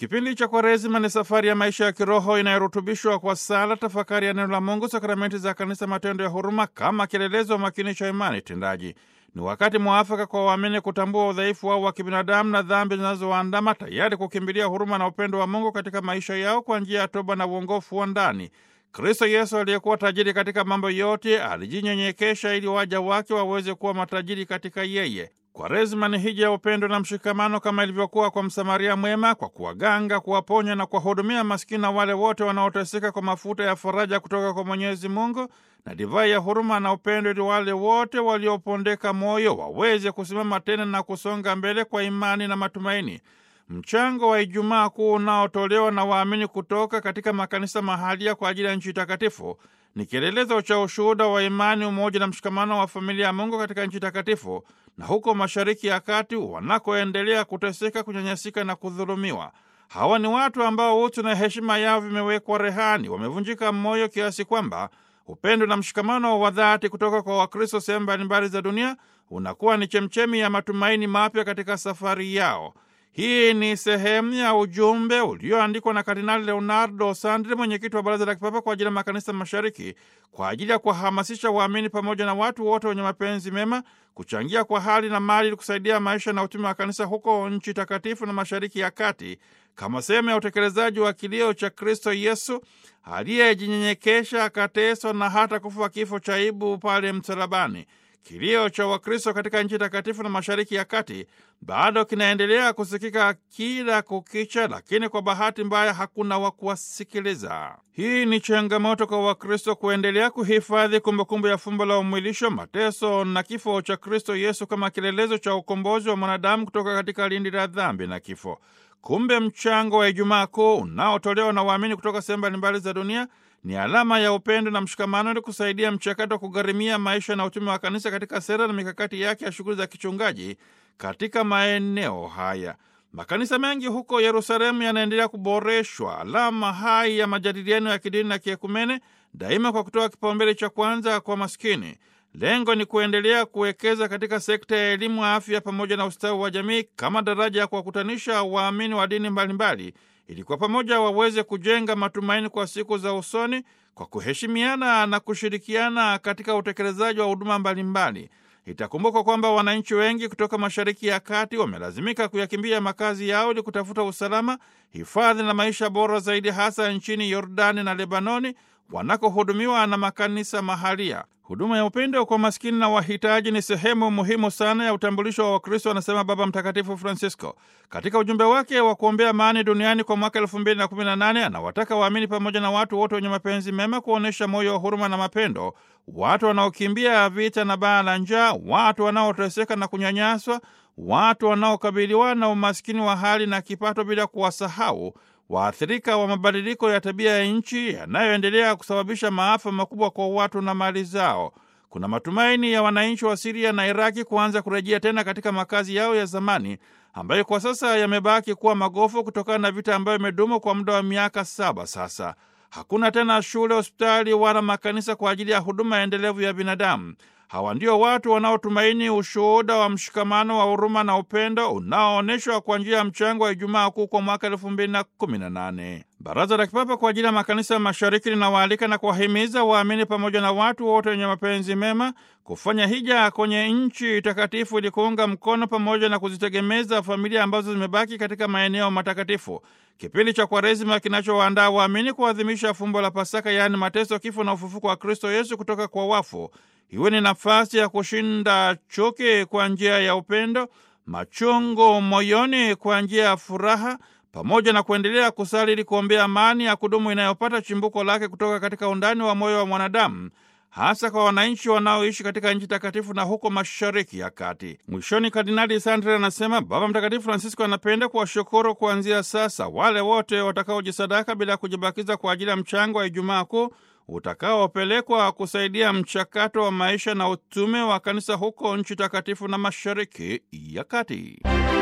Kipindi cha Kwaresima ni safari ya maisha ya kiroho inayorutubishwa kwa sala, tafakari ya neno la Mungu, sakramenti za Kanisa, matendo ya huruma kama kielelezo makini cha imani tendaji. Ni wakati mwafaka kwa waamini kutambua udhaifu wao wa kibinadamu na dhambi zinazowaandama, tayari kukimbilia huruma na upendo wa Mungu katika maisha yao kwa njia ya toba na uongofu wa ndani. Kristo Yesu aliyekuwa tajiri katika mambo yote alijinyenyekesha ili waja wake waweze kuwa matajiri katika yeye. Kwaresima ni hija ya upendo na mshikamano kama ilivyokuwa kwa Msamaria mwema, kwa kuwaganga, kuwaponya na kuwahudumia maskini na wale wote wanaoteseka kwa mafuta ya faraja kutoka kwa Mwenyezi Mungu na divai ya huruma na upendo, ili wale wote waliopondeka moyo waweze kusimama tena na kusonga mbele kwa imani na matumaini. Mchango wa Ijumaa Kuu unaotolewa na waamini kutoka katika makanisa mahalia kwa ajili ya nchi takatifu ni kielelezo cha ushuhuda wa imani, umoja na mshikamano wa familia ya Mungu katika nchi takatifu na huko Mashariki ya Kati wanakoendelea kuteseka, kunyanyasika na kudhulumiwa. Hawa ni watu ambao utu na heshima yao vimewekwa rehani, wamevunjika moyo kiasi kwamba upendo na mshikamano wa dhati kutoka kwa Wakristo sehemu mbalimbali za dunia unakuwa ni chemchemi ya matumaini mapya katika safari yao. Hii ni sehemu ya ujumbe ulioandikwa na Kardinali Leonardo Sandri, mwenyekiti wa Baraza la Kipapa kwa ajili ya Makanisa Mashariki, kwa ajili ya kuwahamasisha waamini pamoja na watu wote wenye mapenzi mema kuchangia kwa hali na mali ili kusaidia maisha na utume wa kanisa huko nchi takatifu na Mashariki ya Kati, kama sehemu ya utekelezaji wa kilio cha Kristo Yesu aliyejinyenyekesha, akateswa na hata kufa kifo cha aibu pale msalabani. Kilio cha Wakristo katika nchi takatifu na Mashariki ya Kati bado kinaendelea kusikika kila kukicha, lakini kwa bahati mbaya hakuna wa kuwasikiliza. Hii ni changamoto kwa Wakristo kuendelea kuhifadhi kumbukumbu ya fumbo la umwilisho, mateso na kifo cha Kristo Yesu kama kielelezo cha ukombozi wa mwanadamu kutoka katika lindi la dhambi na kifo. Kumbe mchango wa Ijumaa Kuu unaotolewa na waamini kutoka sehemu mbalimbali za dunia ni alama ya upendo na mshikamano ili kusaidia mchakato wa kugharimia maisha na utume wa kanisa katika sera na mikakati yake ya shughuli za kichungaji katika maeneo haya. Makanisa mengi huko Yerusalemu yanaendelea kuboreshwa, alama hai ya majadiliano ya kidini na kiekumene, daima kwa kutoa kipaumbele cha kwanza kwa maskini. Lengo ni kuendelea kuwekeza katika sekta ya elimu, afya pamoja na ustawi wa jamii kama daraja ya kuwakutanisha waamini wa dini mbalimbali ili kwa pamoja waweze kujenga matumaini kwa siku za usoni kwa kuheshimiana na kushirikiana katika utekelezaji wa huduma mbalimbali. Itakumbukwa kwamba wananchi wengi kutoka Mashariki ya Kati wamelazimika kuyakimbia makazi yao ili kutafuta usalama, hifadhi na maisha bora zaidi, hasa nchini Yordani na Lebanoni wanakohudumiwa na makanisa mahalia. Huduma ya upendo kwa maskini na wahitaji ni sehemu muhimu sana ya utambulisho wa Wakristo, anasema Baba Mtakatifu Francisco katika ujumbe wake wa kuombea amani duniani kwa mwaka elfu mbili na kumi na nane. Anawataka waamini pamoja na watu wote wenye mapenzi mema kuonyesha moyo wa huruma na mapendo, watu wanaokimbia vita na baa la njaa, watu wanaoteseka na kunyanyaswa, watu wanaokabiliwa na umaskini wa hali na kipato, bila kuwasahau waathirika wa mabadiliko ya tabia ya nchi yanayoendelea kusababisha maafa makubwa kwa watu na mali zao. Kuna matumaini ya wananchi wa Siria na Iraki kuanza kurejea tena katika makazi yao ya zamani ambayo kwa sasa yamebaki kuwa magofu kutokana na vita ambayo imedumu kwa muda wa miaka saba sasa. Hakuna tena shule, hospitali wala makanisa kwa ajili ya huduma endelevu ya binadamu. Hawa ndio watu wanaotumaini ushuhuda wa mshikamano wa huruma na upendo unaoonyeshwa kwa njia ya mchango wa Ijumaa Kuu kwa mwaka elfu mbili na kumi na nane. Baraza la Kipapa kwa ajili ya Makanisa ya Mashariki linawaalika na kuwahimiza waamini pamoja na watu wote wenye mapenzi mema kufanya hija kwenye nchi takatifu ili kuunga mkono pamoja na kuzitegemeza familia ambazo zimebaki katika maeneo matakatifu. Kipindi cha Kwaresima kinachowaandaa waamini kuadhimisha fumbo la Pasaka, yaani mateso, kifo na ufufuko wa Kristo Yesu kutoka kwa wafu iwe ni nafasi ya kushinda chuki kwa njia ya upendo, machungu moyoni kwa njia ya furaha, pamoja na kuendelea kusali ili kuombea amani ya kudumu inayopata chimbuko lake kutoka katika undani wa moyo wa mwanadamu, hasa kwa wananchi wanaoishi katika nchi takatifu na huko Mashariki ya Kati. Mwishoni, Kardinali Sandri anasema Baba Mtakatifu Francisco anapenda kuwashukuru kuanzia sasa wale wote watakaojisadaka bila ya kujibakiza kwa ajili ya mchango wa Ijumaa Kuu utakaopelekwa kusaidia mchakato wa maisha na utume wa kanisa huko nchi takatifu na Mashariki ya Kati.